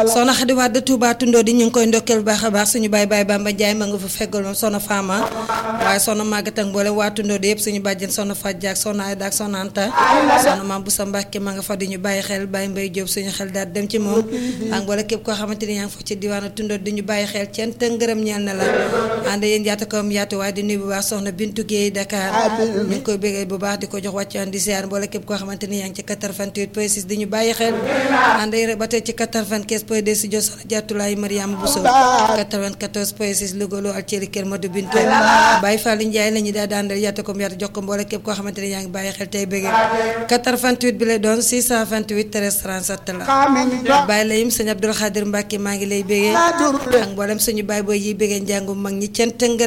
soxna Xadi Wade Touba Tundoo di ñu ngi koy ndokkeel bu baax a baax suñu baay baay Bamba Njaay ma nga fa feggool moom soxna Fama waaye soxna Maguette ak mboolem waa Tundoo di yëpp suñu bàjjen soxna Fadja ak soxna Ayda ak soxna Anta soxna Maam Busa Mbàkke ma nga fa di ñu bàyyi xel bàyyi mbay Jóob suñu xel daal dem ci moom ak mboolem képp koo xamante ni yaa ngi fa ci diwaanu Tundoo di ñu bàyyi xel ceen te ngërëm ñeel na la ànd yéen yaata kawam yaatu waaye di nuyu bu baax soxna Bintu Géey Dakar ñu ngi koy bégee bu baax di ko jox wàcc di ziar mboolem képp koo xamante ni yaa ngi ci 88 point 6 di ñu bàyyi xel ànd yéen ba tey ci 95 point 2 si jo soxna Jaatulaay Mariama Bousso 94 point 6 Louga loo ak Thierry Kër Madou Bintou Baye Fallou Ndiaye la ñu daal di àndal yaata ko yaatu jox ko mboolem képp koo xamante ni yaa ngi bàyyi xel tey bégee 88 bi lay doon 628 13 37 la Baye Layim sëñ Abdoul Khadir Mbacke maa ngi lay bégee ak mboolem suñu baay booy yi bégee njàngu mag ñi cent